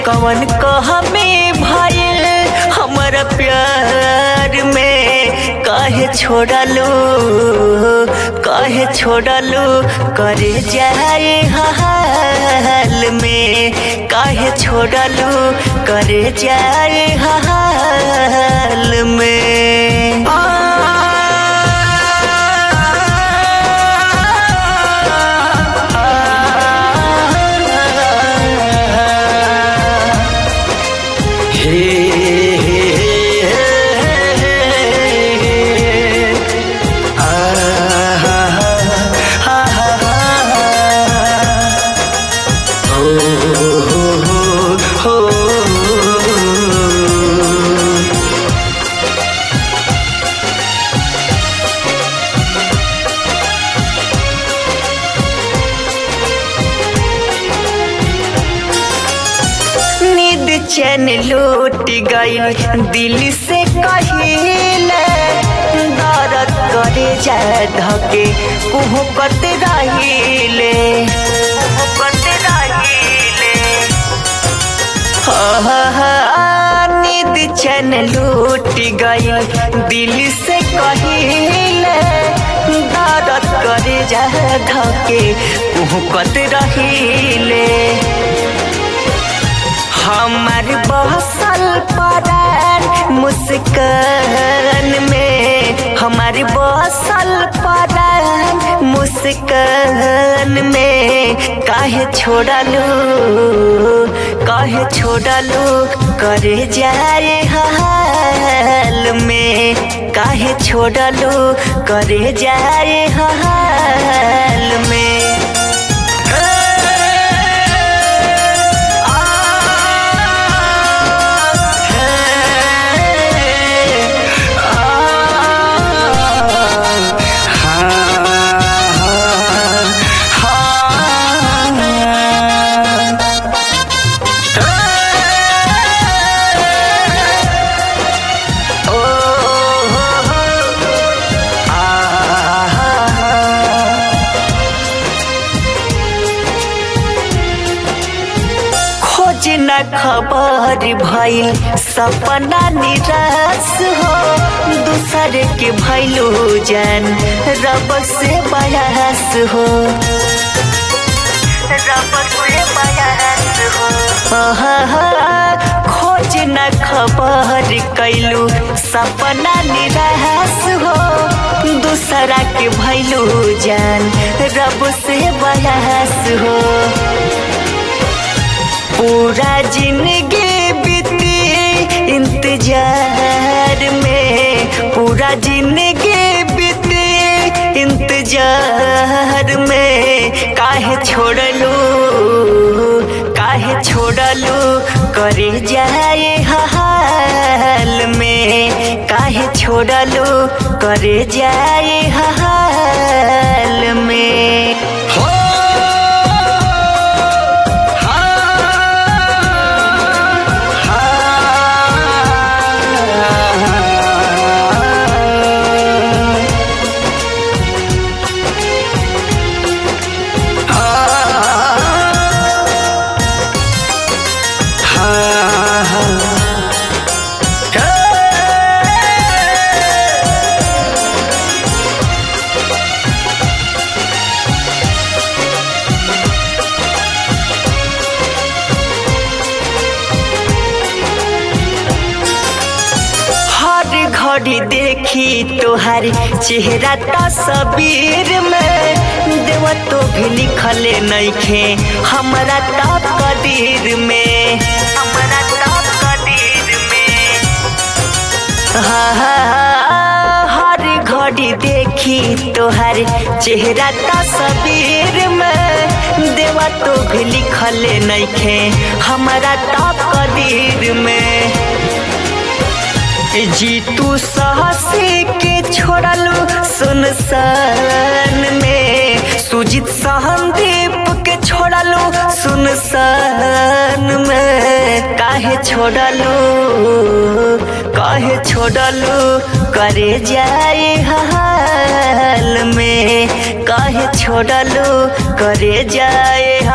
कवन कहमे भइल हमरा प्यार में काहे छोड़लू काहे छोड़लू करे जाए हाल में काहे छोड़लू करे जाए हाल में नींद चैन लूट गई दिल से कहिले दर्द करे जाए धके कुहकत रहिले कुहकत रहिले नींद चैन लूट गई दिल से कहिले दर्द करे जाए धके कुहकत रहिले हमार बसल परान मुस्कान में हमार बसल परान मुस्कान में काहे छोड़लू काहे छोड़लू करे जाए हाल में काहे छोड़लू करे जाए हाल में खोज न खबर भइल सपना निराश हो दूसरे के भइलू जान रब से बयास हो रब से बयास हो खोज न खबर कैलू सपना निराश हो दूसरा के भइलू जान रब से बयास हो पूरा जिंदगी बीती इंतजार में पूरा जिंदगी बीती इंतजार में काहे छोड़लू काहे छोड़लू करे जाए हाल में काहे छोड़लू करे जाए हाल में हो हर घड़ी देखी तोहार चेहरा तस्वीर में देव तो भी लिखले नइखे हमरा त कदीर में हमरा त कदीर में हर घड़ी देखी तोहार चेहरा तस्वीर में देवा तो भी लिखले नइखे हमरा त कदीर में जीतू साहसी के छोड़लू सुनसान में सुजीत सहनदीप के छोड़लू सुनसान में काहे छोड़लू काहे छोड़लू करे जाए हाल में काहे छोड़लू करे जाए